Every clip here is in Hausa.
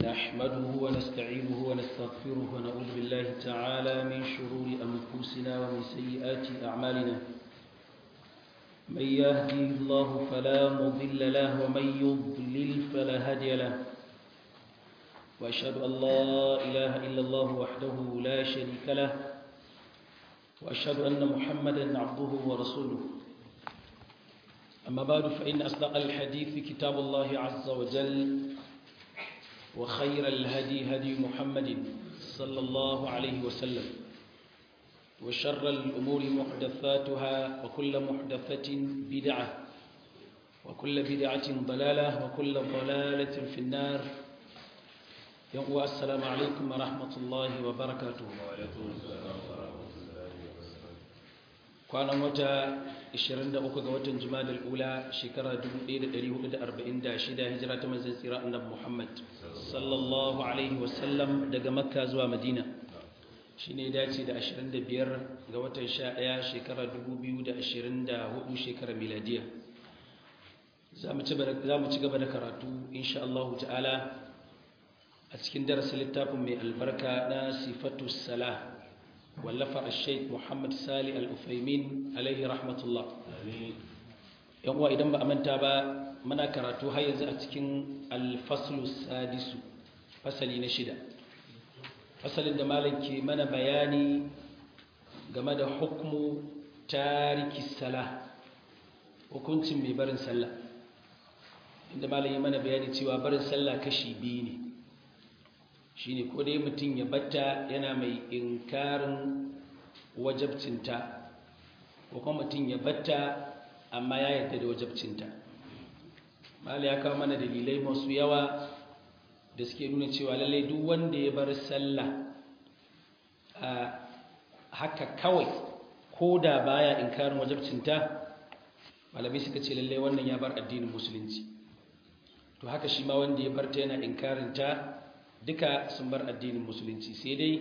نحمده ونستعينه ونستغفره ونعوذ بالله تعالى من شرور أنفسنا ومن سيئات أعمالنا من يهدي الله فلا مضل له ومن يضلل فلا هادي له وأشهد أن لا إله إلا الله وحده لا شريك له وأشهد أن محمدا عبده ورسوله أما بعد فإن أصدق الحديث كتاب الله عز وجل وخير الهدي هدي محمد صلى الله عليه وسلم وشر الأمور محدثاتها وكل محدثة بدعة وكل بدعة ضلالة وكل ضلالة في النار يوم السلام عليكم ورحمة الله وبركاته kwanan wata 23 ga watan jumadal ula shekara 1446 hijira ta manzon tsira annabi Muhammad sallallahu alaihi wasallam daga makka zuwa madina shine dace da 25 ga watan 11 shekara 2024 shekara miladiya zamu ci zamu ci gaba da karatu insha Allah ta'ala a cikin darasin littafin mai albarka na sifatu salah wallafa al-sheikh Muhammad Sali al-Ufaimin alaihi rahmatullah yan uwa idan ba a manta ba muna karatu har yanzu a cikin al-faslu sadisu fasali na shida fasalin da malam ke mana bayani game da hukmu tariki salah hukuncin mai barin sallah inda malam ya mana bayani cewa barin sallah kashi biyu ne shine ko dai mutum ya batta yana mai inkarin wajabcinta ko kuma mutum ya batta amma ya yarda da wajabcinta mala ya kawo mana dalilai masu yawa da suke nuna cewa lallai duk wanda ya bar sallah a haka kawai ko da baya inkarin wajabcinta malamai suka ce lallai wannan ya bar addinin musulunci to haka shi ma wanda ya barta yana inkarinta duka sun bar addinin musulunci sai dai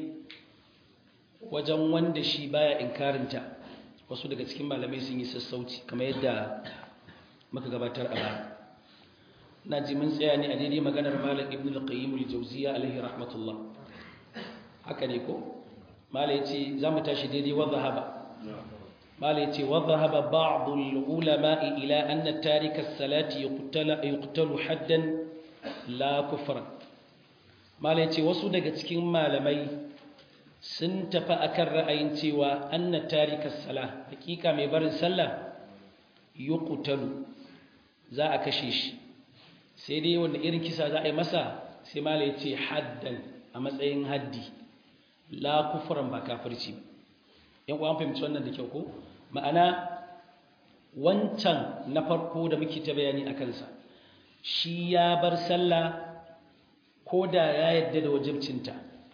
wajen wanda shi baya inkarinta wasu daga cikin malamai sun yi sassauci kamar yadda muka gabatar a baya na ji mun tsaya ne a daidai maganar malam ibn al-qayyim al-jawziya alaihi rahmatullah haka ne ko malai ce za mu tashi daidai wa zahaba malai ce wa zahaba ba'd al-ulama ila anna tarika as-salati yuqtalu haddan la kufran malai ce wasu daga cikin malamai sun tafi akan ra'ayin cewa anna tarika sala hakika mai barin sallah yuqtalu za a kashe shi sai dai wanda irin kisa za a yi masa sai malai ce haddan a matsayin haddi la kufran ba kafirci yan uwan fahimci wannan da kyau ko ma'ana wancan na farko da muke ta bayani akan sa shi ya bar sallah ko da ya yadda da wajibcinta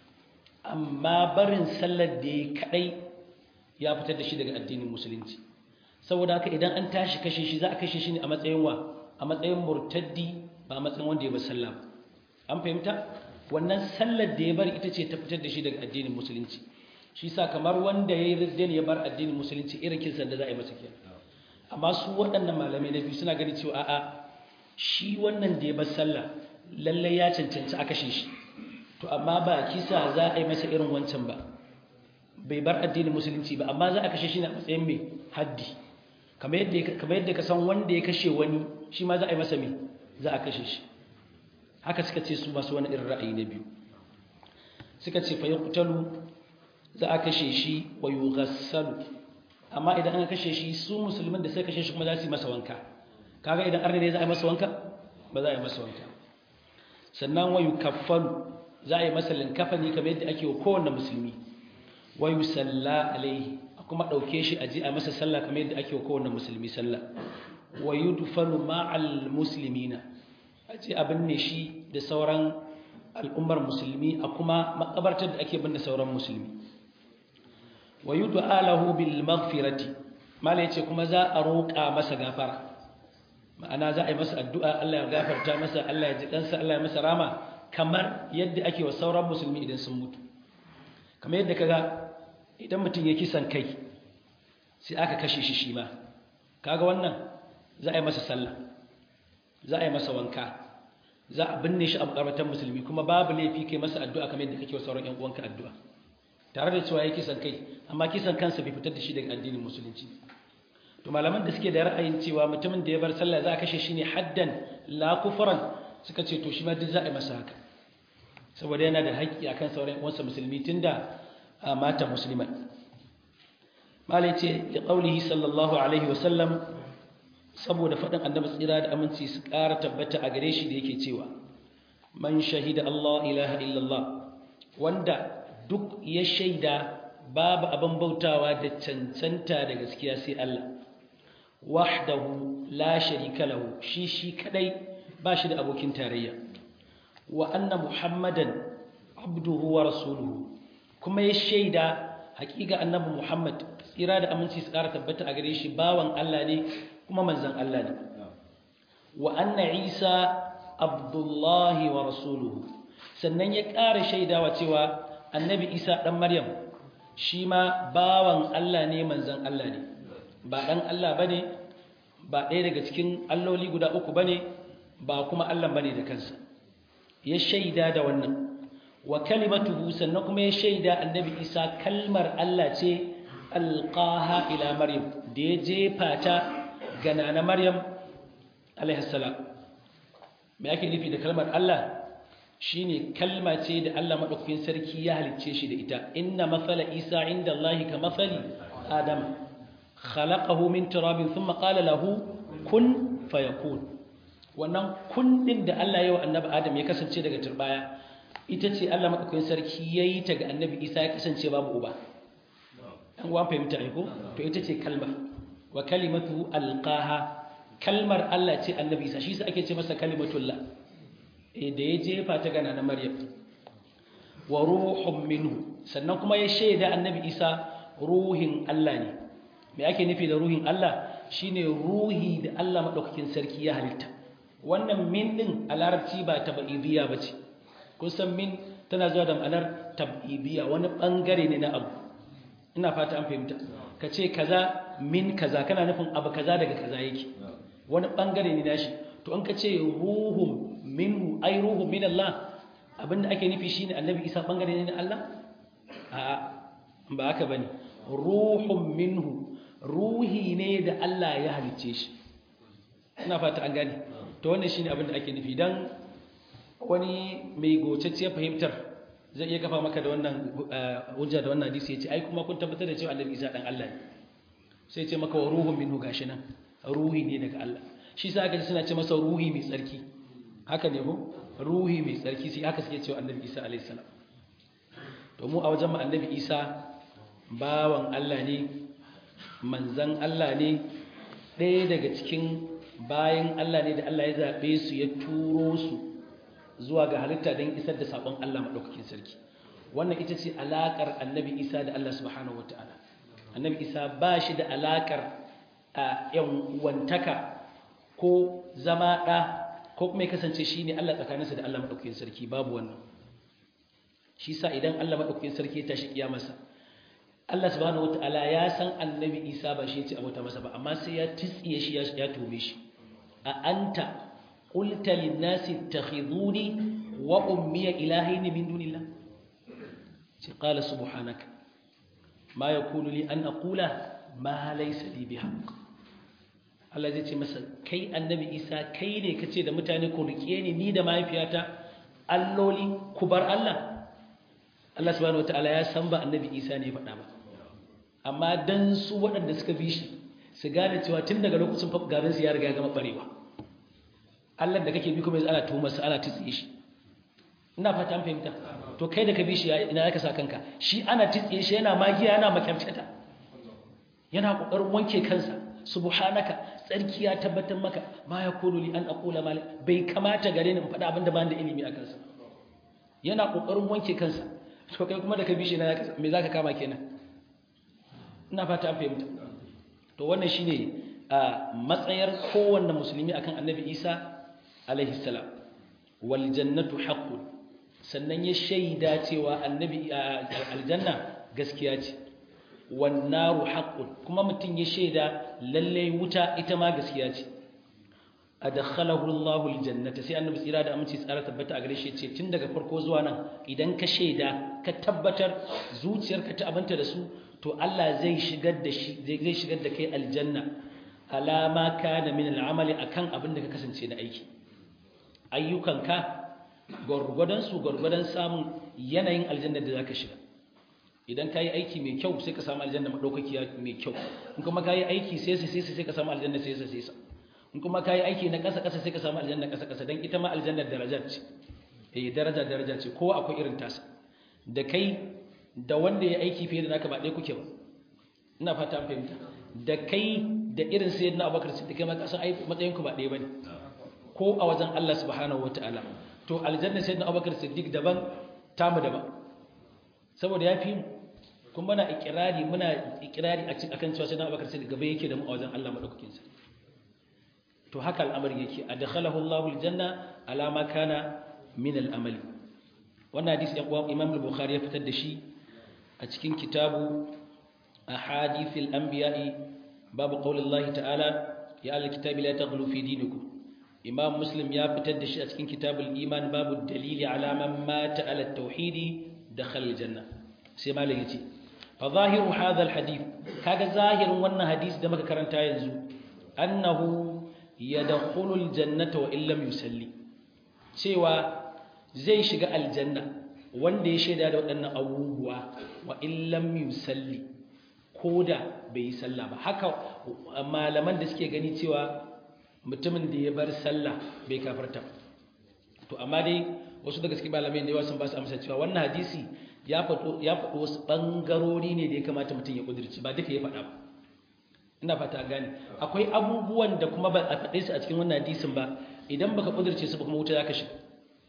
amma barin sallar da ya kadai ya fitar da shi daga addinin musulunci saboda haka idan an tashi kashe shi za a kashe shi ne a matsayin wa a matsayin murtaddi ba a matsayin wanda ya bar sallah an fahimta wannan sallar da ya bar ita ce ta fitar da shi daga addinin musulunci shi sa kamar wanda ya yi riddin ya bar addinin musulunci irin kinsan da za a yi masa kenan amma su waɗannan malamai na biyu suna gani cewa a'a shi wannan da ya bar sallah lallai ya cancanci a kashe shi to amma ba kisa za a yi masa irin wancan ba bai bar addinin musulunci ba amma za a kashe shi ne a matsayin mai haddi kamar yadda ka san wanda ya kashe wani shi ma za a yi masa mai za a kashe shi haka suka ce su masu wani irin ra'ayi na biyu suka ce fa yuqtalu za a kashe shi wa yughassalu amma idan an kashe shi su musulmin da sai kashe shi kuma za su yi masa wanka kaga idan arne ne za a yi masa wanka ba za a yi masa wanka sannan wayu kaffalu za a yi masa linkafani kamar yadda ake wa kowanne musulmi wayu salla alaihi a kuma ɗauke shi a ji a masa sallah kamar yadda ake wa kowanne musulmi sallah wayu dufanu ma'al muslimina a ji a binne shi da sauran al'ummar musulmi a kuma makabartar da ake binne sauran musulmi wayu du'alahu bil maghfirati mala yace kuma za a roƙa masa gafara ma'ana za a yi masa addu'a Allah ya gafarta masa Allah ya ji kansa Allah ya masa rama kamar yadda ake wa sauran musulmi idan sun mutu kamar yadda kaga idan mutum ya kisan kai sai aka kashe shi shi ma kaga wannan za a yi masa sallah za a yi masa wanka za a binne shi a makabartar musulmi kuma babu laifi kai masa addu'a kamar yadda kake wa sauran ƴan uwanka addu'a tare da cewa ya kisan kai amma kisan kansa bai fitar da shi daga addinin musulunci to malaman da suke da ra'ayin cewa mutumin da ya bar sallah za a kashe shi ne haddan la kufran suka ce to shi ma duk za a yi masa haka saboda yana da haƙƙi akan sauran uwansa musulmi tunda mata musulman malai ce da qaulihi sallallahu alaihi wa sallam saboda faɗin annabi tsira da aminci su ƙara tabbata a gare shi da yake cewa man shahida Allah ilaha illallah wanda duk ya shaida babu abin bautawa da cancanta da gaskiya sai Allah wahdahu la sharika lahu shi shi kadai ba shi da abokin tarayya wa anna muhammadan abduhu wa rasuluhu kuma ya shaida hakika annabi muhammad tsira da aminci su ƙara tabbata a gare shi bawan Allah ne kuma manzan Allah ne wa anna isa abdullahi wa rasuluhu sannan ya ƙara shaidawa cewa annabi isa ɗan maryam shi ma bawan Allah ne manzan Allah ne ba ɗan Allah ba ne ba ɗaya daga cikin alloli guda uku ba ne ba kuma Allah ba ne da kansa ya shaida da wannan wa kalimatuhu sannan kuma ya shaida annabi isa kalmar Allah ce alqaha ila maryam da ya jefa ta ga nana maryam alaihi salam me ake nufi da kalmar Allah shine kalma ce da Allah madaukakin sarki ya halicce shi da ita inna mathala isa inda Allah ka mathali adam khalaqahu min turabin thumma qala lahu kun fayakun wannan kun din da Allah ya wa annabi adam ya kasance daga turbaya ita ce Allah madaukakin sarki yayi ta ga annabi isa ya kasance babu uba an uwan fahimta ne ko to ita ce kalma wa kalimatu alqaha kalmar Allah ce annabi isa shi sa ake ce masa kalimatullah eh da ya jefa ta gana na maryam wa ruhun minhu sannan kuma ya shaida annabi isa ruhin Allah ne me ake nufi da ruhin Allah shine ruhi da Allah madaukakin sarki ya halitta wannan min din a larabci ba tabidiyya bace kun san min tana zuwa da ma'anar tabidiyya wani bangare ne na abu ina fata an fahimta ka ce kaza min kaza kana nufin abu kaza daga kaza yake wani bangare ne nashi to an ka ce ruhun minhu ai ruhun min Allah abinda ake nufi shine annabi Isa bangare ne na Allah a'a ba haka bane ruhun minhu ruhi ne da Allah ya halicce shi ina fata an gane to wannan shine abinda ake nufi dan wani mai gocacce fahimtar zai iya kafa maka da wannan hujja da wannan hadisi yace ai kuma kun tabbatar da cewa annabi Isa dan Allah ne sai ce maka wa ruhun minhu gashi nan ruhi ne daga Allah shi sa aka ji suna ce masa ruhi mai tsarki haka ne ko ruhi mai tsarki sai haka suke cewa annabi Isa alaihi salam to mu a wajen mu annabi Isa bawan Allah ne manzan Allah ne ɗaya daga cikin bayan Allah ne da Allah ya zaɓe su ya turo su zuwa ga halitta don isar da saƙon Allah maɗaukakin sarki wannan ita ce alaƙar annabi Isa da Allah subhanahu wa ta'ala annabi Isa ba shi da alaƙar a ‘yan wantaka ko zama ɗa ko kuma ya kasance shi ne Allah tsakaninsa da Allah maɗaukakin sarki babu wannan shi sa idan Allah maɗaukakin sarki ya tashi kiyamarsa Allah subhanahu wataala ya san annabi Isa ba shi ya ce abota masa ba amma sai ya tsiye shi ya tome shi a anta qulta lin-nasi ittakhiduni wa ummi ilahaini min dunillah ce qala subhanaka ma yakunu li an aqula ma laysa li bihaq Allah zai ce masa kai annabi Isa kai ne kace da mutane ku rike ni ni da mahaifiyata alloli ku bar Allah Allah subhanahu wataala ya san ba annabi Isa ne faɗa ba amma dan su waɗanda suka bi shi su gane cewa tun daga lokacin garin su ya riga ya gama barewa Allah da kake bi kuma yanzu ana tuhumar sa ana tsiye shi ina fata an fahimta to kai da ka bi shi ina zaka sa kanka shi ana tsiye shi yana magiya yana makyamtata yana kokarin wanke kansa subhanaka tsarki ya tabbatar maka ma yakunu li an aqula mal bai kamata gare ni in faɗa abin da ba da ilimi a kansa yana kokarin wanke kansa to kai kuma da ka bi shi me zaka kama kenan ina fata an fahimta to wannan shine a matsayar kowanne musulmi akan annabi Isa alaihi salam wal jannatu haqqun sannan ya shaida cewa annabi aljanna gaskiya ce wan naru haqqun kuma mutun ya shaida lalle wuta ita ma gaskiya ce adkhalahu Allahu aljannata sai annabi tsira da aminci tsara tabbata a gare shi ce tun daga farko zuwa nan idan ka shaida ka tabbatar zuciyarka ta abanta da su to Allah zai shigar da shi zai shigar da kai aljanna alama kana min al'amali akan abin da ka kasance na aiki ayyukanka gwargwadon su gwargwadon samun yanayin aljanna da zaka shiga idan ka yi aiki mai kyau sai ka samu aljanna madaukakiya mai kyau in kuma ka yi aiki sai sai sai ka samu aljanna sai sai sai in kuma ka yi aiki na ƙasa ƙasa sai ka samu aljanna ƙasa ƙasa don ita ma aljannar daraja ce eh daraja daraja ce kowa akwai irin tasa da kai da wanda ya aiki fiye da naka ba ɗaya kuke ba ina fata an fahimta da kai da irin sai na abubakar siddiq kai ma ka san ai matsayin ku ba ɗaya bane ko a wajen Allah subhanahu wataala to aljanna sai na abubakar siddiq daban tamu daban saboda ya fi mu kuma muna ikirari muna ikirari akan cewa sai na abubakar siddiq gaba yake da mu a wajen Allah madaukakin sa to haka al'amari yake adkhalahu Allahu aljanna ala ma kana min al'amali wannan hadisi ya kuwa Imam al-Bukhari ya fitar da shi a cikin kitabu ahadith al-anbiya'i babu qawli Allah ta'ala ya al-kitabi la taghlu fi dinikum Imam Muslim ya fitar da shi a cikin kitabul iman babu dalili ala man mata ala at-tauhid dakhala al-janna sai malam yace fa zahiru hadha al-hadith kaga zahirin wannan hadisi da muka karanta yanzu annahu yadkhulul jannata wa illam yusalli cewa zai shiga aljanna wanda ya shaida da waɗannan abubuwa wa illam yusalli koda bai yi sallah ba haka malaman da suke gani cewa mutumin da ya bar sallah bai kafarta to amma dai wasu daga cikin malamai da yawa sun ba su amsa cewa wannan hadisi ya faɗo ya faɗo wasu ɓangarori ne da ya kamata mutum ya ƙudurci ba duka ya faɗa ba ina fata gane akwai abubuwan da kuma ba a faɗe su a cikin wannan hadisin ba idan baka kudurce su ba kuma wuta zaka shiga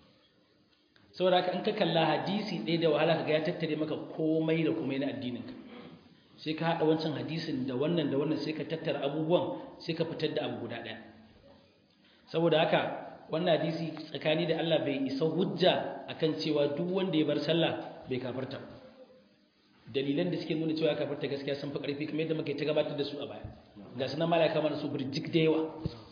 saboda haka in ka kalla hadisi ɗaya da wahala kaga ya tattare maka komai da komai na addinin ka sai ka haɗa wancan hadisin da wannan da wannan sai ka tattara abubuwan sai ka fitar da abu guda ɗaya saboda haka wannan hadisi tsakani da Allah bai isa hujja akan cewa duk wanda ya bar sallah bai kafarta ba dalilan da suke nuna cewa ya kafarta gaskiya sun fi ƙarfi kamar yadda muke ta gabatar da su a baya ga sunan malaka mana su birjik da yawa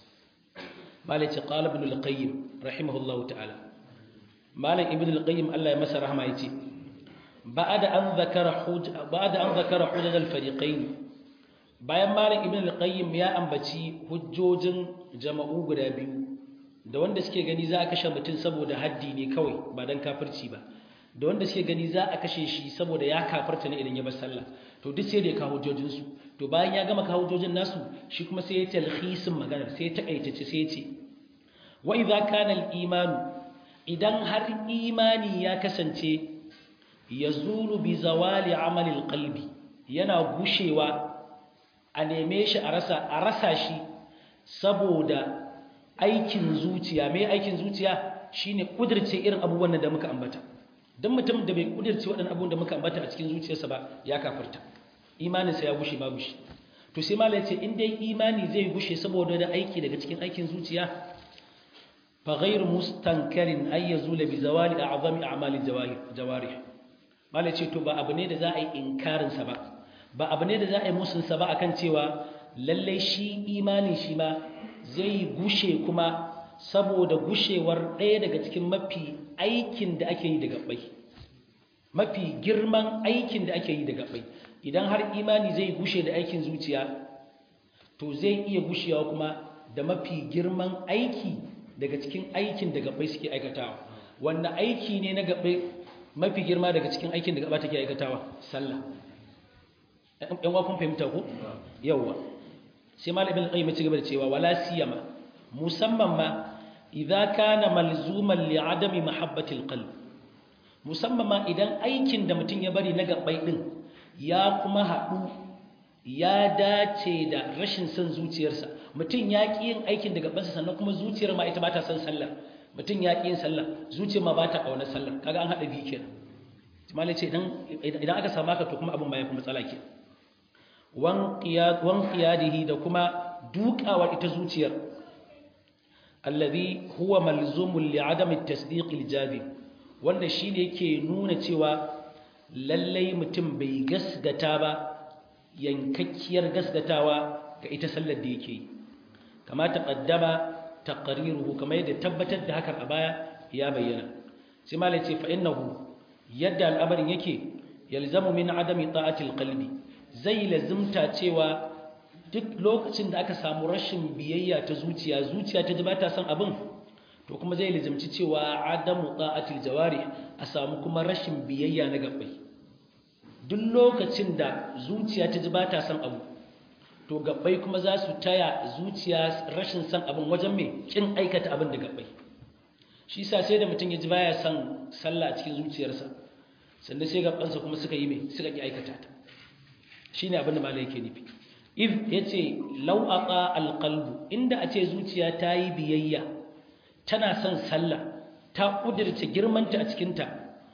malaci qala ibn al-qayyim rahimahullahu ta'ala malam ibn al-qayyim Allah ya masa rahama yace ba'da an zakara huj ba'da an zakara hujaj al-fariqain bayan malam ibn al-qayyim ya ambaci hujjojin jama'u guda biyu da wanda suke gani za a kashe mutum saboda haddi ne kawai ba dan kafirci ba da wanda suke gani za a kashe shi saboda ya kafarta ne idan ya bar sallah to duk sai da ya kawo hujjojinsu to bayan ya gama kawo hujjojin nasu shi kuma sai ya talhisin maganar sai ya takaitace sai ya ce wa idza kana al-iman idan har imani ya kasance yazulu bi zawali amali al-qalbi yana gushewa a neme shi a rasa a rasa shi saboda aikin zuciya me aikin zuciya shine kudirce irin abubuwan da muka ambata don mutum da bai kudirce waɗannan abubuwan da muka ambata a cikin zuciyarsa ba ya kafarta imaninsa ya gushe babu shi to sai malai ce in dai imani zai gushe saboda da aiki daga cikin aikin zuciya fa ghairu mustankarin ay yazula bi zawali a'zami a'mali jawarih malai ce to ba abu ne da za a yi inkarin sa ba ba abu ne da za a yi musun sa ba akan cewa lalle shi imani shi ma zai gushe kuma saboda gushewar ɗaya daga cikin mafi aikin da ake yi da gabbai mafi girman aikin da ake yi da gabbai idan har imani zai gushe da aikin zuciya to zai iya gushewa kuma da mafi girman aiki daga cikin aikin da gabbai suke aikatawa wanda aiki ne na gabbai mafi girma daga cikin aikin da gaba take aikatawa sallah ɗan wakon fahimta ko yawwa sai malamin qayyim ya ci gaba da cewa wala siyama musamman ma idza kana malzuman li adami mahabbati alqalb musamman ma idan aikin da mutum ya bari na gabbai din ya kuma haɗu ya dace da rashin son zuciyarsa mutum ya ƙi yin aikin da gabansa sannan kuma zuciyar ma ita ba ta son sallah mutum ya ƙi yin sallah zuciyar ma ba ta ƙaunar sallah kaga an haɗa biyu kenan malai ce idan aka samu haka to kuma abin ba ya fi matsala ke wan qiyadihi da kuma dukawar ita zuciyar alladhi huwa malzumul li adami at-tasdiq al-jazim wanda shine yake nuna cewa lallai mutum bai gasgata ba yankakkiyar gasgatawa ga ita sallar da yake kama taqaddama taqriruhu kamar yadda tabbatar da hakan a baya ya bayyana sai malai ce fa innahu yadda al'amarin yake yalzamu min adami ta'atil qalbi zai lazimta cewa duk lokacin da aka samu rashin biyayya ta zuciya zuciya ta ji ba ta son abin to kuma zai lazimci cewa adamu ta'atil jawari a samu kuma rashin biyayya na gabbai duk lokacin da zuciya ta ji ba ta son abu to gabbai kuma za su taya zuciya rashin son abin wajen mai kin aikata abin da gabbai shi sa sai da mutum ya ji baya son sallah a cikin zuciyarsa sannan sai gabansa kuma suka yi mai suka ki aikata ta shine abin da malai yake nufi if yace law aqa alqalbu inda a ce zuciya ta yi biyayya tana son sallah ta kudirce girmanta a cikin ta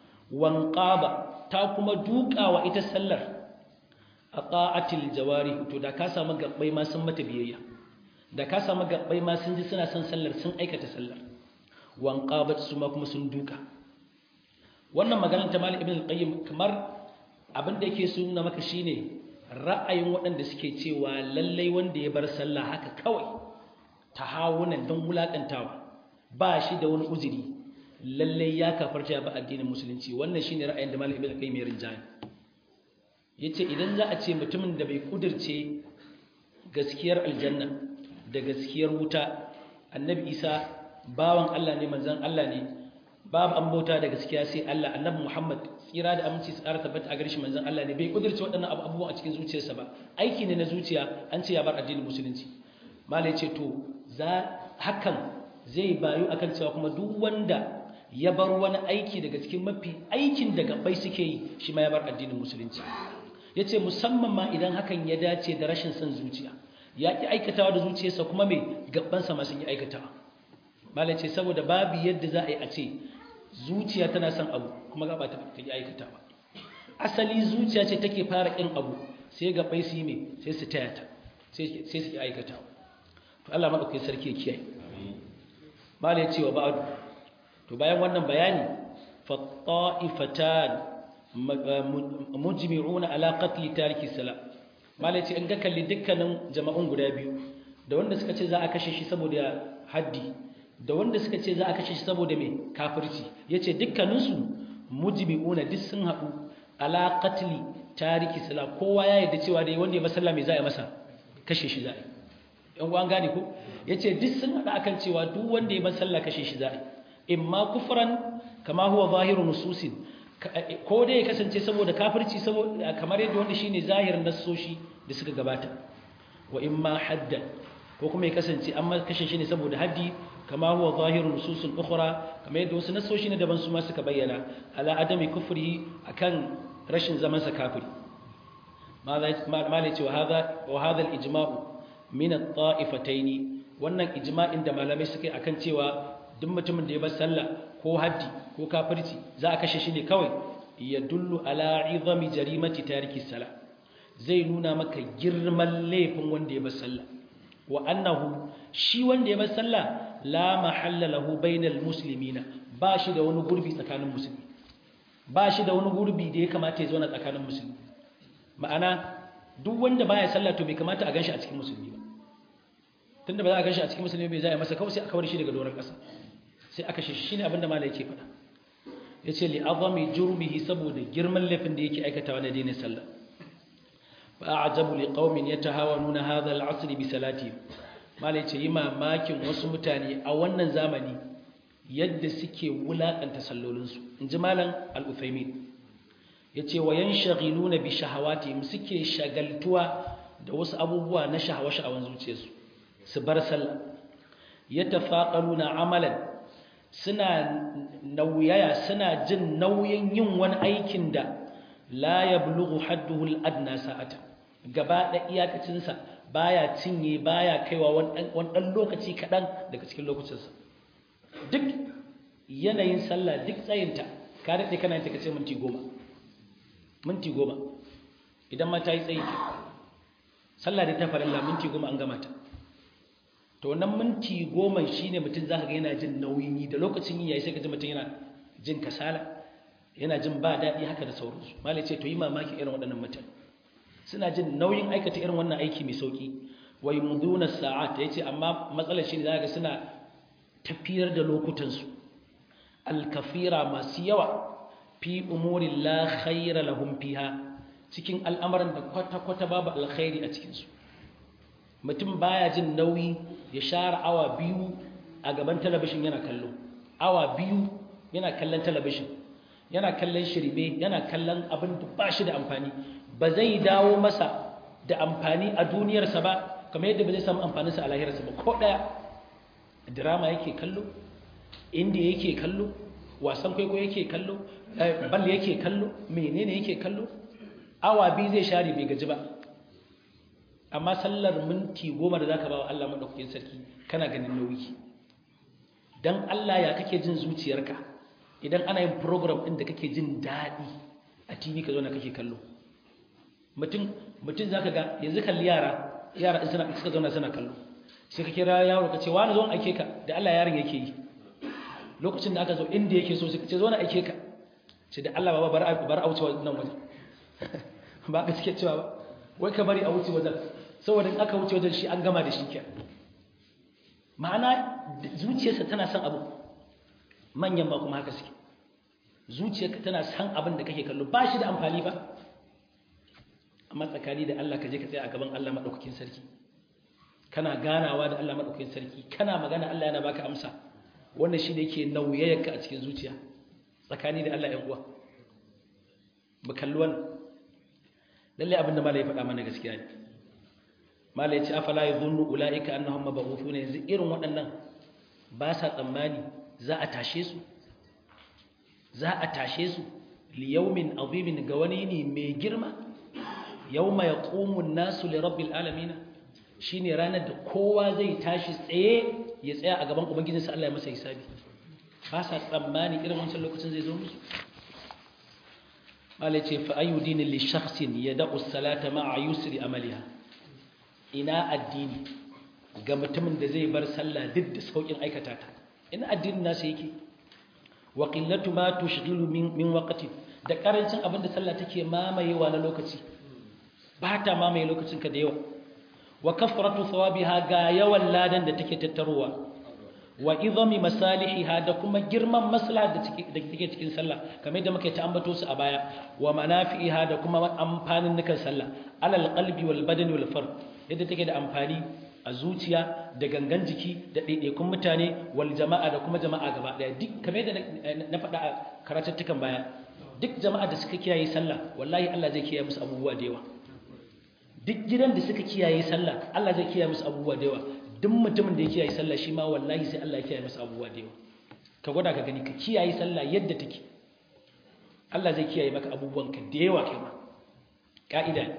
wanqaba ta kuma dukawa ita sallar aqaatil jawari to da ka samu gabbai ma sun mata biyayya da ka samu gabbai ma sun ji suna son sallar sun aikata sallar wanqabat su ma kuma sun duka wannan maganar ta Malik ibn al-Qayyim kamar abin da yake so nuna maka shine ra'ayin waɗanda suke cewa lallai wanda ya bar sallah haka kawai tahawunan don wulakantawa ba shi da wani uzuri lallai ya kafarta ba addinin musulunci wannan shine ra'ayin da Malik ibn al-Qayyim ya rinjaye yace idan za a ce mutumin da bai kudirce gaskiyar aljanna da gaskiyar wuta annabi Isa bawan Allah ne manzon Allah ne babu an bauta da gaskiya sai Allah annabi Muhammad tsira da aminci tsara tabbata a gare shi manzon Allah ne bai kudirce waɗannan abubuwan a cikin zuciyarsa ba aiki ne na zuciya an ce ya bar addinin musulunci malai ce to za hakan zai bayu akan cewa kuma duk wanda ya bar wani aiki daga cikin mafi aikin da gabai suke yi shi ma ya bar addinin musulunci yace musamman ma idan hakan ya dace da rashin son zuciya ya ki aikatawa da zuciyarsa kuma mai gabansa ma sun yi aikatawa malai ce saboda babu yadda za a yi a ce zuciya tana son abu kuma gaba ta ta yi aikata ba asali zuciya ce take fara ƙin abu sai gabai su yi mai sai su taya ta sai su yi aikata to Allah maɗaukai sarki ya kiyaye mala ya ce wa ba'adu to bayan wannan bayani fatta'ifatan mujmi'una ala qatli tariki sala mala ya ce in ga kalli dukkanin jama'un guda biyu da wanda suka ce za a kashe shi saboda haddi da wanda suka ce za a kashe shi saboda mai kafirci ya ce dukkaninsu mujmi'una duk sun haɗu ala qatli tariki sala kowa ya yarda cewa dai wanda ya masalla mai za a masa kashe shi za a yi yan uwan gane ko ya ce duk sun haɗu akan cewa duk wanda ya masalla kashe shi za a yi imma kufran kama huwa zahiru nususin ko dai ya kasance saboda kafirci saboda kamar yadda wanda shine zahirin nassoshi da suka gabata wa imma haddan ko kuma ya kasance an kashe shi ne saboda haddi kama huwa zahirun nususun ukhra kamar yadda wasu nasoshi ne daban su ma suka bayyana ala adami kufri akan rashin zaman sa kafiri malai ce wa hadha wa hadha al-ijma'u min at-ta'ifatayn wannan ijma'in da malamai suka yi akan cewa duk mutumin da ya bar sallah ko haddi ko kafirci za a kashe shi ne kawai ya dullu ala izami jarimati tariki salah zai nuna maka girman laifin wanda ya bar sallah wa annahu shi wanda ya bar sallah la mahalla lahu bainal muslimina ba shi da wani gurbi tsakanin musulmi ba shi da wani gurbi da ya kamata ya zauna tsakanin musulmi ma'ana duk wanda baya sallah to bai kamata a ganshi a cikin musulmi ba tunda ba za a ganshi a cikin musulmi bai za a masa kawai sai a kawar shi daga doron ƙasa sai aka shi shine abin da malai yake faɗa yace li azami jurmihi saboda girman laifin da yake aikatawa na dinin sallah fa a'jabu liqaumin yatahawanuna hadha al'asr bi salati malai ce yi mamakin wasu mutane a wannan zamani yadda suke wulakanta sallolinsu inji malam al-uthaymin yace wa yanshghiluna bi shahawatihim suke shagaltuwa da wasu abubuwa na shahawa-shahawan zuciyarsu su bar sallah yatafaqaluna amalan suna nauyaya suna jin nauyin yin wani aikin da la yablughu hadduhu al-adna sa'atan gaba da iyakacinsa baya cinye baya kaiwa wani dan lokaci kadan daga cikin lokacinsa duk yanayin sallah duk tsayinta ka dade kana ta kace minti 10 minti 10 idan ma ta yi tsayi sallah da ta farilla minti 10 an gama ta to wannan minti goma shi ne mutum za ka ga yana jin nauyin yi da lokacin yi yayi sai ka ji mutum yana jin kasala yana jin ba daɗi haka da sauransu malai ce to yi mamaki irin waɗannan mutane suna jin nauyin aikata irin wannan aiki mai sauki wa yumduna sa'at yace amma matsalar shi ne za ga suna tafiyar da lokutansu alkafira masu yawa fi umurin la khaira lahum fiha cikin al'amuran da kwata-kwata babu alkhairi a cikinsu mutum baya jin nauyi ya share awa biyu a gaban talabishin yana kallo awa biyu yana kallon talabishin yana kallon shirme yana kallon abin da ba shi da amfani ba zai dawo masa da amfani a duniyarsa ba kamar yadda ba zai samu amfaninsa a lahirarsa ba ko ɗaya drama yake kallo indiya yake kallo wasan kwaikwayo yake kallo balle yake kallo menene yake kallo awa biyu zai share bai gaji ba amma sallar minti goma da zaka ba wa Allah madaukakin sarki kana ganin nauyi dan Allah ya kake jin zuciyarka idan ana yin program ɗin da kake jin daɗi a TV ka zo na kake kallo mutum mutum zaka ga yanzu kalli yara yara in suna suka zauna suna kallo sai ka kira yaro ka ce wani zo aike ka da Allah yaron yake yi lokacin da aka zo inda yake so sai ka ce zo na aike ka ce da Allah baba bar bar a wuce wannan wajen ba ka suke cewa ba wai ka bari a wuce wajen saboda in aka wuce wajen shi an gama da shi ke ma'ana zuciyarsa tana son abu manyan ba kuma haka suke zuciyarka tana son abin da kake kallo ba shi da amfani ba amma tsakani da Allah ka je ka tsaya a gaban Allah maɗaukakin sarki kana ganawa da Allah maɗaukakin sarki kana magana Allah yana baka amsa wannan shi ne yake nauyayarka a cikin zuciya tsakani da Allah ‘yan uwa mu kalli wannan lallai abinda mala ya faɗa mana gaskiya ne mala ya ce afala ya zunnu ula'ika annahum mabarufu ne yanzu irin waɗannan ba sa tsammani za a tashe su za a tashe su liyaumin azimin ga wani ne mai girma yauma yaqumu an-nasu li rabbil alamin shine ranar da kowa zai tashi tsaye ya tsaya a gaban ubangijinsa Allah ya masa hisabi ba sa tsammani irin wancan lokacin zai zo musu malai ce fa ayu dinin li shakhsin yad'u as-salata ma'a yusri amaliha ina addini ga mutumin da zai bar sallah duk da saukin aikata ta ina addinin nasa yake wa qillatu ma tushghilu min min waqti da karancin abin da sallah take mamayewa na lokaci ba ta mamaye lokacin ka da yawa wa kafratu thawabiha ga yawan ladan da take tattarowa wa izami masalihiha da kuma girman maslaha da take cikin sallah kamar yadda muka ta ambato su a baya wa manafi'iha da kuma amfanin nukan sallah alal qalbi wal badani wal fard yadda take da amfani a zuciya da gangan jiki da ɗaiɗaikun mutane wal jama'a da kuma jama'a gaba ɗaya duk kamar yadda na faɗa a karatattukan baya duk jama'a da suka kiyaye sallah wallahi Allah zai kiyaye musu abubuwa da yawa duk gidan da suka kiyaye sallah Allah zai kiyaye musu abubuwa da yawa duk mutumin da ya kiyaye sallah shi ma wallahi sai Allah ya kiyaye masa abubuwa da yawa ka gwada ka gani ka kiyaye sallah yadda take Allah zai kiyaye maka abubuwan ka da yawa kai ma ka'ida ne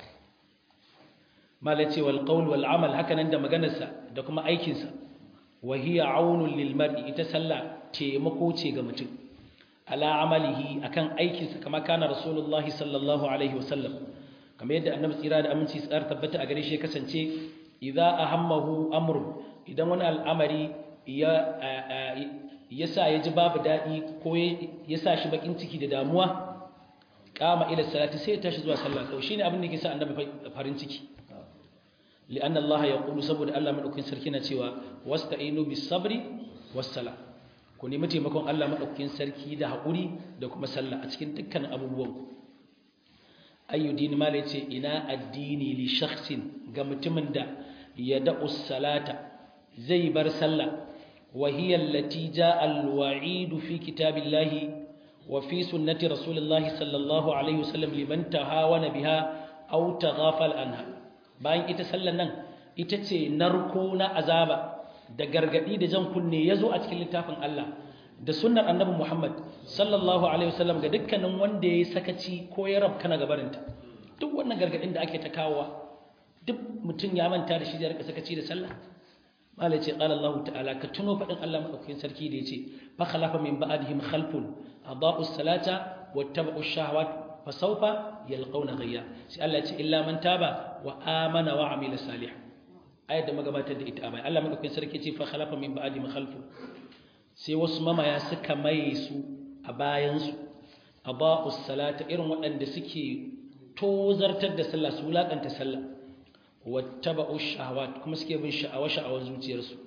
mala ce wal qawl wal amal haka nan da maganarsa da kuma aikin sa wa hiya aunun lil mar'i ita sallah taimako ce ga mutum ala amalihi akan aikin sa kama kana rasulullahi sallallahu alaihi wasallam kamar yadda annabi tsira da aminci tsar tabbata a gare shi ya kasance idza ahammahu amr idan wani al'amari ya ya sa ya ji babu dadi ko ya sa shi bakin ciki da damuwa kama ila salati sai ya tashi zuwa sallah kawai shine abin da yake sa annabi farin ciki li'anna Allah yaqulu saboda Allah madaukakin sarki na cewa wasta'inu bis sabri was sala ku nemi taimakon Allah madaukakin sarki da hakuri da kuma sallah a cikin dukkan abubuwan ku ayyudin mala yace ina addini li shakhsin ga mutumin da ya da'u salata zai bar sallah wa hiya allati jaa al-wa'id fi kitabillahi wa fi sunnati rasulillahi sallallahu alaihi wasallam liman tahawana biha aw taghafal anha bayan ita sallan nan ita ce narko na azaba da gargadi da jan kunne yazo a cikin littafin Allah da sunnar annabi Muhammad sallallahu alaihi wasallam ga dukkanin wanda yayi sakaci ko ya rabka na gabarinta duk wannan gargadin da ake ta kawowa duk mutum ya manta da shi da rika sakaci da sallah malai ce qala Allah ta'ala ka tuno fadin Allah madaukakin sarki da yace fa khalafa min ba'dihim khalfun adaa'u salata wattaba'u shahawat fa sawfa yalqawna ghayya sai Allah ya ce illa man taba wa amana wa amila salih ayat da magabatar da ita a bai Allah madaukakin sarki ce fa khalafa min ba'dihim khalfun sai wasu mamaya suka maye su a bayansu a ba'us salata irin waɗanda suke tozartar da sallah su wulaƙanta sallah wattaba'u shahawat kuma suke bin sha'awa sha'awar zuciyarsu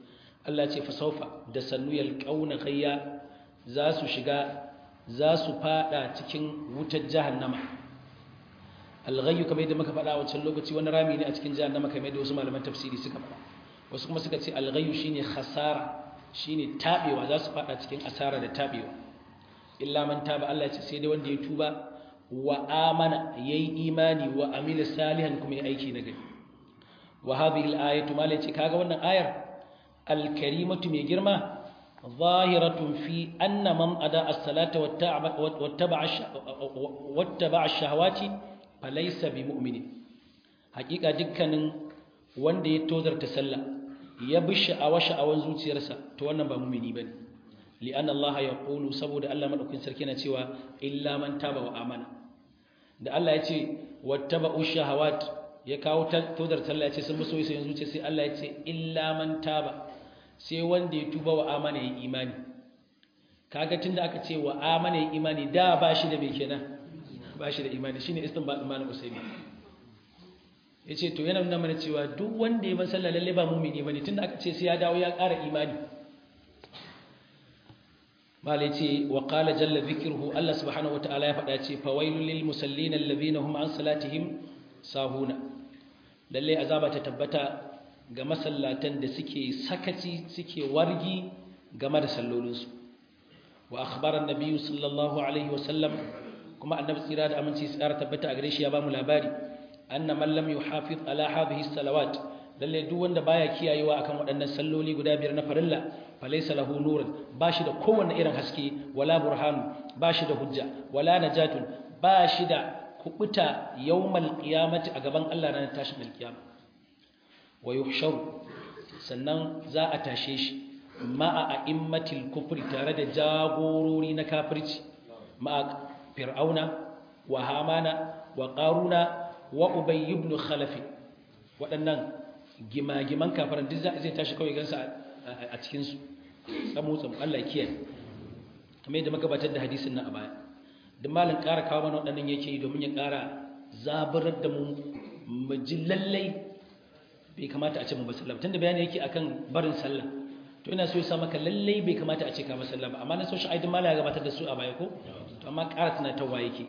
Allah ce fa saufa da sannu yalqauna khayya za su shiga za su fada cikin wutar jahannama alghayyu kamar yadda muka faɗa a wancan lokaci wani rami ne a cikin jahannama kamar yadda wasu malaman tafsiri suka faɗa wasu kuma suka ce alghayyu shine khasara shine tabewa za su fada cikin asara da tabewa illa man taba Allah ce sai dai wanda ya tuba wa amana yayi imani wa amila salihan kuma ya aiki na gari wa hadhihi al-ayatu malaci kaga wannan ayar al-karimatu mai girma zahiratun fi anna man ada as-salata wattaba'a wattaba'a ash-shahawati falaysa bimu'minin hakika dukkanin wanda ya tozarta sallah ya bi sha'awa sha'awan zuciyarsa to wannan ba mu'mini bane li'anna Allah yaqulu saboda Allah madaukakin sarki yana cewa illa man taba wa amana da Allah ya ce wattaba'u shahawat ya kawo tozar sallah ya ce sun muso sai zuciya sai Allah ya ce illa man taba sai wanda ya tuba wa amana ya imani kaga tunda aka ce wa amana ya imani da ba shi da me kenan ba shi da imani shine istinbat imanin usaymi yace to yana nuna mana cewa duk wanda ya ban sallah lalle ba mu'mini bane tunda aka ce sai ya dawo ya ƙara imani malai ce wa qala jalla dhikruhu Allah subhanahu wataala ya faɗa ce fawailul lil musallin alladhina hum an salatihim sahuna lalle azaba ta tabbata ga masallatan da suke sakaci suke wargi game da sallolinsu wa akhbara an-nabiy sallallahu alaihi wa sallam kuma annabi tsira da aminci tsara tabbata a gare shi ya ba mu labari anna man lam yuhafiz ala hadhihi salawat lalle duk wanda baya kiyayewa akan waɗannan salloli guda biyar na farilla falaysa lahu nurun bashi da kowanne irin haske wala burhanu bashi da hujja wala najatun bashi da kubuta yawmal qiyamati a gaban Allah ranar tashin alkiyama wa yuhsharu sannan za a tashe shi ma'a a'immatil kufri tare da jagorori na kafirci ma'a fir'auna wa hamana wa qaruna wa ubay ibn khalaf waɗannan gimagiman kafaran duk zai tashi kawai gansa a cikin su tsamu tsamu Allah kiyaye kamar yadda muka batar da hadisin nan a baya duk malin ƙara kawo mana waɗannan yake yi domin ya ƙara zaburar da mu mu ji lallai bai kamata a ce mu ba sallah tunda bayani yake akan barin sallah to ina so ya sa maka lallai bai kamata a ce ka ba sallah ba amma na so shi aidin mala ya gabatar da su a baya ko to amma ƙara tunatarwa yake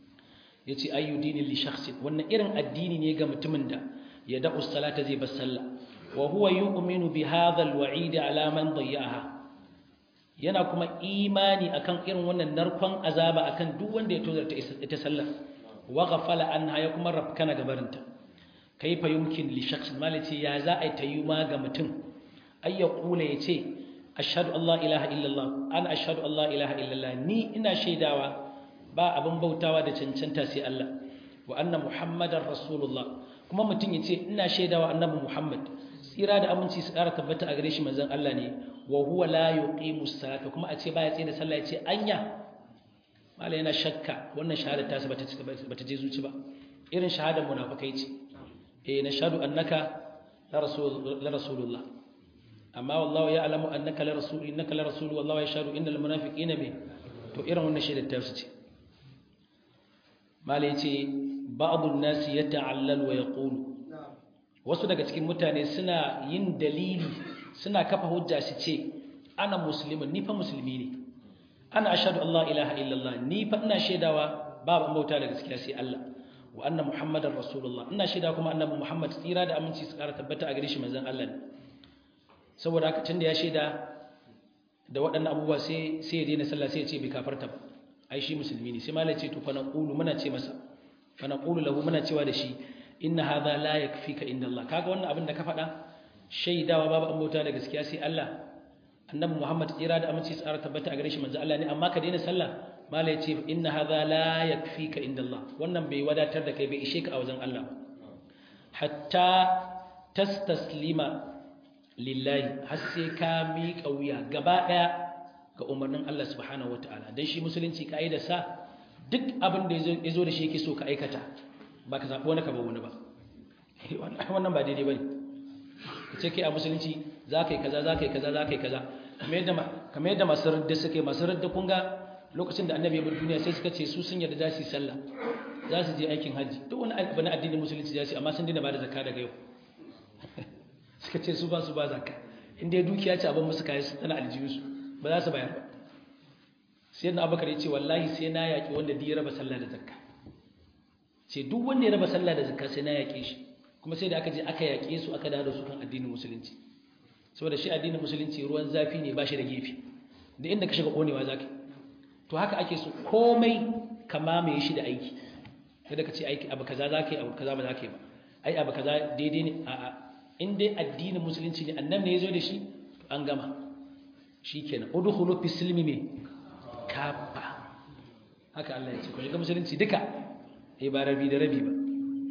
yace ayyu dinin li shakhsin wannan irin addini ne ga mutumin da ya da'u salata zai bar sallah wa huwa yu'minu bi hadha al-wa'id ala man dayya'aha yana kuma imani akan irin wannan narkon azaba akan duk wanda ya tozarta ita sallah wa ghafala anha ya kuma rafkana gabarinta kaifa yumkin li shakhsin malati ya za a tayyuma ga mutum ay ya kula yace ashhadu an la ilaha illallah ana ashhadu an la ilaha illallah ni ina shaidawa ba abin bautawa da cancanta sai Allah wa anna muhammadar rasulullah kuma mutum yace ina shaidawa annabi muhammad tsira da aminci su ƙara tabbata a gare shi manzon Allah ne wa huwa la yuqimu salata kuma a ce baya tsaye da sallah yace anya mala yana shakka wannan shahada ta bata bata je zuci ba irin shahadar munafikai ce eh nashhadu annaka la rasul la rasulullah amma wallahu ya'lamu annaka la rasul innaka la rasul wallahu yashhadu innal munafiqina bi to irin wannan shaidar ta su ce mala yace ba'dun nas yata'allal wa yaqulu wasu daga cikin mutane suna yin dalili suna kafa hujja su ce ana muslimin ni fa musulmi ne ana ashhadu an la ilaha illallah ni fa ina shaidawa babu an bauta da gaskiya sai Allah wa anna muhammadar rasulullah ina shaida kuma annabi muhammad tsira da aminci su kara tabbata a gare shi manzon Allah ne saboda haka tunda ya shaida da waɗannan abubuwa sai sai ya daina sallah sai ya ce bai kafarta ba ai shi musulmi ne sai malai ce to fa naqulu muna ce masa fa naqulu lahu muna cewa da shi inna hadha la yakfika inda Allah kaga wannan abin da ka faɗa shaidawa babu an bauta da gaskiya sai Allah annabi Muhammad tsira da aminci tsara tabbata a gare shi manzo Allah ne amma ka daina sallah mala yace inna hadha la yakfika inda Allah wannan bai wadatar da kai bai ishe ka a wajen Allah hatta tastaslima lillahi har sai ka miƙa wuya gaba ɗaya ga umarnin Allah subhanahu wataala dan shi musulunci kaida sa duk abin da ya zo da shi yake so ka aikata ba ka zaɓi wani ka ba wani ba wannan ba daidai ba ne ka ce kai a musulunci za ka yi kaza za ka yi kaza za ka yi kaza kamar yadda masu radda suka yi masu radda kun ga lokacin da annabi ya bar duniya sai suka ce su sun yarda za su yi sallah za su je aikin hajji duk wani abu na addinin musulunci za su yi amma sun dina ba da zakka daga yau suka ce su ba su ba zakka inda ya dukiya ce abin musu kayan tana aljihunsu ba za su bayar ba sai na abubakar ya ce wallahi sai na yaƙi wanda ya raba sallah da zakka ce duk wanda ya raba sallah da zakka sai na yaƙe shi kuma sai da aka je aka yaƙe su aka dawo su kan addinin musulunci saboda shi addinin musulunci ruwan zafi ne ba shi da gefe da inda ka shiga konewa zaka to haka ake so komai ka mamaye shi da aiki kada ka ce aiki abu kaza zaka yi abu kaza ba zaka yi ba ai abu kaza daidai ne a'a in dai addinin musulunci ne annabi ne ya zo da shi to an gama shikenan udkhulu fi silmi me kafa haka Allah ya ce ku shiga musulunci duka eh ba rabi da rabi ba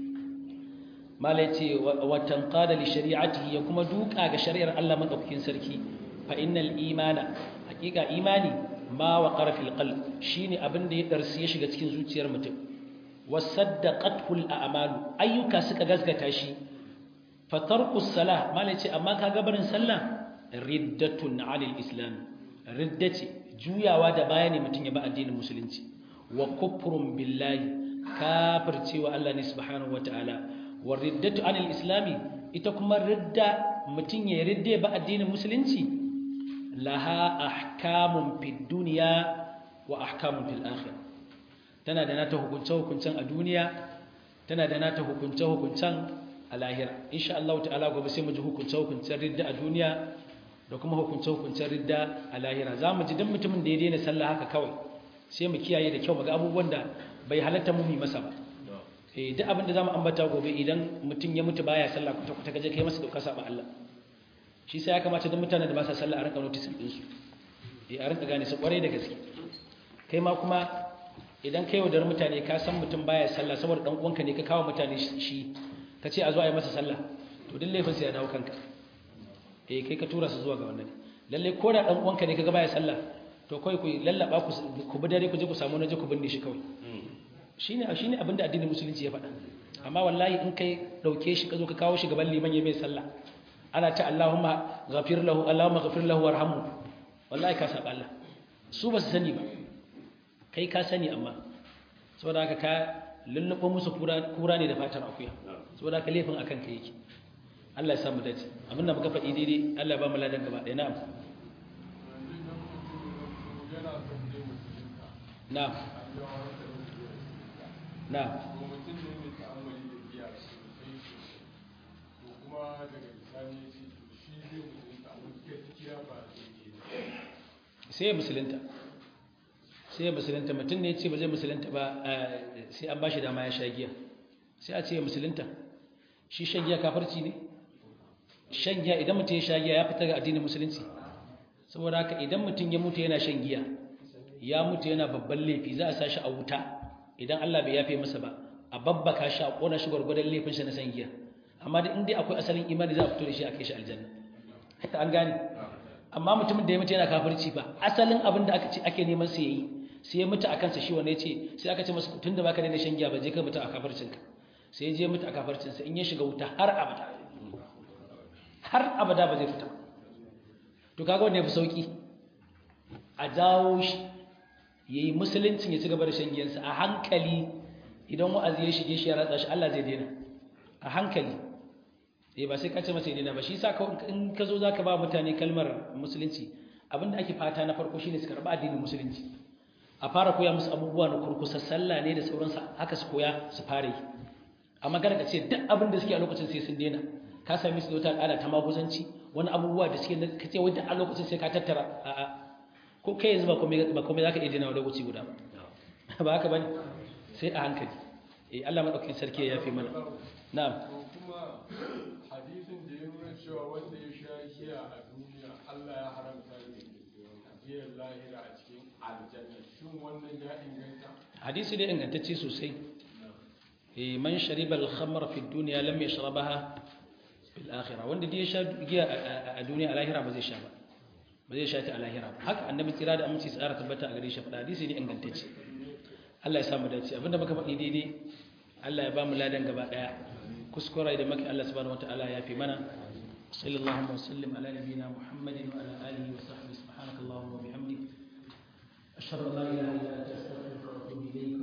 mala ya ce wa tanqada li shari'atihi ya kuma duka ga shari'ar Allah madaukakin sarki fa innal imana hakika imani ma waqara fil qalb shine abin da ya darsi ya shiga cikin zuciyar mutum wasaddaqathu al a'malu ayyuka suka gasgata shi fa tarku salah mala ya ce amma kaga barin sallah riddatun 'anil islam riddati juyawa da baya ne mutum ya ba addinin musulunci wa kufrun billahi kafircewa Allah ne subhanahu wataala wa riddatu anil islami ita kuma ridda mutum ya ridde ba addinin musulunci laha ahkamun fid dunya wa ahkamun fil akhirah tana da nata hukunce hukuncen a duniya tana da nata hukunce hukuncen a lahira insha Allah ta'ala gobe sai mu ji hukunce hukuncen ridda a duniya da kuma hukunce hukuncen ridda a lahira za mu ji dan mutumin da ya daina sallah haka kawai sai mu kiyaye da kyau mu ga abubuwan da bai halatta mu yi masa ba eh duk abin da zamu ambata gobe idan mutum ya mutu baya sallah kwata kwata kaje kai masa doka saba Allah shi sai ya kamata duk mutanen da ba sa sallah a rinka notice din su eh a rinka gane su kware da gaske kai ma kuma idan kai wadar mutane ka san mutum baya sallah saboda dan uwanka ne ka kawo mutane shi ka ce a zo a yi masa sallah to duk laifin sai ya dawo kanka eh kai ka tura su zuwa ga wannan lalle ko da dan uwanka ne kaga baya sallah to kai ku lallaba ku ku bi dare ku je ku samu naje ku binne shi kawai shine shine abinda addinin musulunci ya faɗa amma wallahi in kai dauke shi ka zo ka kawo shi gaban liman ya mai sallah ana ta Allahumma ghafir lahu Allahumma ghafir lahu warhamhu wallahi ka saba Allah su ba su sani ba kai ka sani amma saboda haka ka lulluɓo musu kura ne da fatar akuya saboda haka laifin akan ka yake Allah ya samu dace abin da muka faɗi daidai Allah ya ba mu ladan gaba ɗaya na'am na'am na'am sai ya musulunta sai ya musulunta mutum ne ya ce ba zai musulunta ba sai an ba shi dama ya sha giya sai a ce ya musulunta shi shan giya kafarci ne shan giya idan mutum ya sha giya ya fita ga addinin musulunci saboda haka idan mutum ya mutu yana shan giya ya mutu yana babban laifi za a sa shi a wuta idan Allah bai yafe masa ba a babbaka shi a kona shi gwargwadon laifin shi na shan giya amma da inda akwai asalin imani za a fito da shi a kai shi aljanna an gane amma mutumin da ya mutu yana kafirci ba asalin abin da aka ce ake neman sai yayi sai ya mutu a kansa shi wanda ya ce sai aka ce masa tun da baka daina shan giya ba je ka mutu a kafircinka sai ya je mutu a kafircinsa in ya shiga wuta har abada har abada ba zai fita to kaga wanda ya fi sauki a jawo shi ya yi musuluncin ya ci gaba da shan giyansa a hankali idan wa'azi ya shige shi ya ratsa shi Allah zai daina a hankali eh ba sai ka ce masa ya daina ba shi sa in ka zo za ka ba mutane kalmar musulunci abinda ake fata na farko shine su karɓi addinin musulunci a fara koya musu abubuwa na kurkusa sallah ne da sauransa haka su koya su fara yi amma kada ka ce duk abin da suke a lokacin sai sun daina ka sami su da wata al'ada ta maguzanci wani abubuwa da suke ka ce wanda a lokacin sai ka tattara a'a ko kai yanzu ba komai za ka iya dinawa lokaci guda ba ba haka ba ne sai a hankali eh Allah maɗaukakin sarki ya fi mana na'am kuma hadisin da ya nuna cewa wanda ya sha giya a duniya Allah ya haramta ne giyar lahira a cikin aljanna shin wannan ya inganta hadisi dai ingantacce sosai eh man shariba al-khamra fi dunya lam yashrabaha fil akhirah wanda dai ya sha giya a duniya a lahira ba zai sha ba ba zai sha ta a lahira ba haka annabi tsira da aminci tsara tabbata a gare shi faɗa hadisi ne ingantacce Allah ya samu dace abinda muka faɗi daidai Allah ya ba mu ladan gaba ɗaya kuskura da maka Allah subhanahu wataala ya fi mana sallallahu wa sallim ala nabiyyina muhammadin wa ala alihi wa sahbihi subhanakallahumma wa bihamdik ashhadu an la ilaha illa anta astaghfiruka wa atubu ilayk